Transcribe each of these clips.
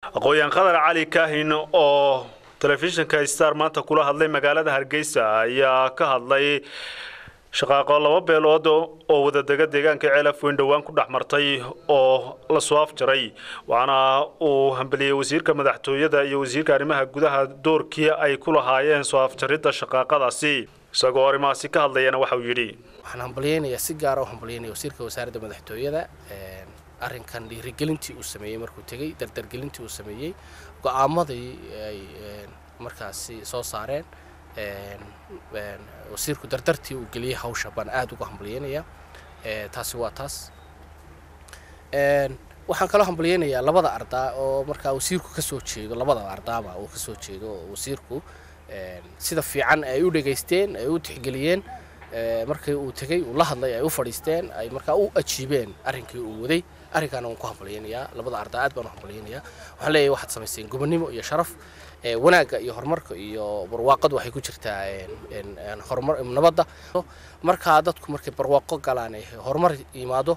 aqooyan qadar cali kaahin oo telefishinka star maanta kula hadlay magaalada hargeysa ayaa ka hadlay shaqaaqo laba beelood oo wadadega deegaanka ceelaf weyn dhowaan ku dhex martay oo lasoo afjaray waxaana uu hambeliyey wasiirka madaxtooyada iyo wasiirka arrimaha gudaha doorkii ay ku lahaayeen soo afjaridda shaqaaqadaasi isagoo arrimahaasi ka hadlayana waxauu yidhi waxaan hambalyeynayaa si gaara u hambalyeynaya wasiirka wasaaradda madaxtooyada arrinkan dhiirigelintii uu sameeyey markuu tegey dardargelintii uu sameeyey go-aamadii ay markaasi soo saareen wasiirku dardartii uu geliyey hawsha baan aada uga hambalyeynayaa taasi waa taas waxaan kaloo hambalyeynayaa labada ardaa oo markaa wasiirku kasoo jeedo labada ardaaba uu kasoo jeedo oo wasiirku sida fiican ay u dhegaysteen ay u tixgeliyeen markii uu tegey uu la hadlay ay u fadhiisteen ay markaa u ajiibeen arrinkii uu waday arrinkaana waan ku hambalyeynayaa labada ardaa aad baan u hambalyeynayaa waxaan leeyahay waxaad samayseen gobonnimo iyo sharaf wanaagga iyo horumarka iyo barwaaqadu waxay ku jirtaa horumar nabadda markaa dadku markay barwaaqo galaan horumar yimaado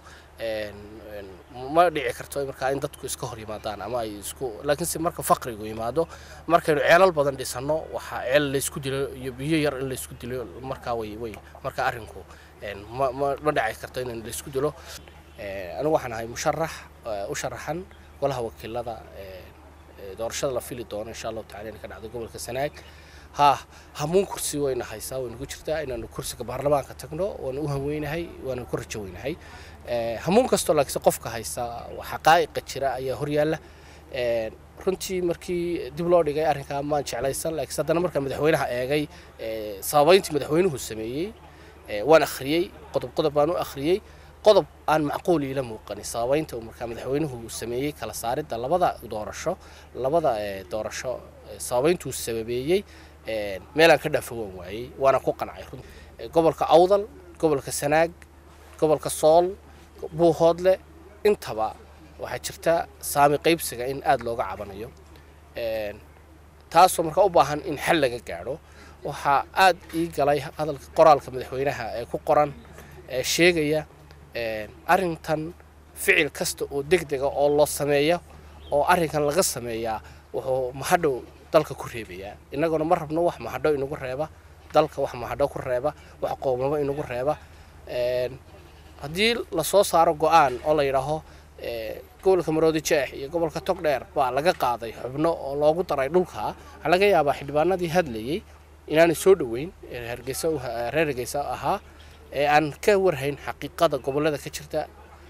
ma dhici karto markaa in dadku iska hor yimaadaan ama ay isku laakiinse marka faqrigu yimaado markaynu ceelal badan dhisano waxaa ceel laysku dilo iyo biyo yar in laysku dilo markaa way way marka arrinku ma ma ma dhici karto in laysku dilo anigu waxaan ahay musharax u sharaxan golaha wakiilada doorashada la fili doono insha allahu tacala inay ka dhacdo gobolka sanaag ha hamuun kursi wayna haysaa wayna ku jirtaa inaanu kursiga baarlamaanka tagno waana u haweynahay waana ku rajo weynahay hamuun kastoo laakiinse qofka haysta xaqaa'iqa jira ayaa horyaalla runtii markii dib loo dhigay arrinkaa maan jeclaysan laakiinse haddana markaa madaxweynaha eegay sababeyntii madaxweynuhu sameeyey waan akhriyey qodob qodob baan u akhriyey qodob aan macquul iila muuqanin sababeynta uu markaa madaxweynuhu sameeyey kala saaridda labada doorasho labada doorasho sababeyntuu sababeeyey meelaan ka dhaafowan waayey waana ku qancay gobolka awdal gobolka sanaag gobolka sool buuhoodle intaba waxaa jirta saami qaybsiga in aada looga cabanayo taasoo markaa u baahan in xal laga gaadho waxaa aada ii galay hadalka qoraalka madaxweynaha ee ku qoran ee sheegaya arrintan ficil kasta oo deg dega oo loo sameeyo oo arrinkan laga sameeyaa wuxuu mahadhow dalka ku reebayaa innaguna ma rabno wax mahadho inagu reeba dalka wax mahadho ku reeba wax qoomamo inagu reeba haddii lasoo saaro go-aan oo la yidhaaho gobolka maroodi jeex iyo gobolka togdheer baa laga qaaday xubno oo loogu daray dhulka waxaa laga yaabaa xildhibaanadii hadlayey inaanay soo dhoweyn hargeysa reer hargeysa ahaa ee aan ka warhayn xaqiiqada gobollada ka jirta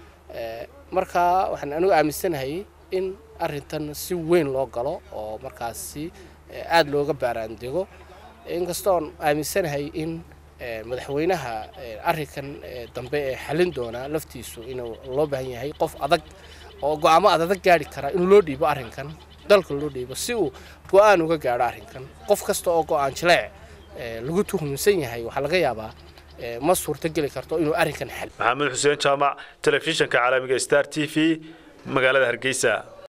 markaa waxaan anigu aaminsanahay in arrintan si weyn loo galo oo markaasi aada looga baaraandego inkastoon aaminsanahay in madaxweynaha arrinkan dambe ee xalin doonaa laftiisu inuu loo baahan yahay qof adag oo go-aamo adadag gaari kara in loo dhiibo arrinkan dalka loo dhiibo si uu go-aan uga gaadho arrinkan qof kasta oo go-aan jileec lagu tuhumsan yahay waxaa laga yaabaa ma suurtogeli karto inuu arrinkan xal maxamed xuseen jaamac telefishinka caalamiga star t v magaalada hargeysa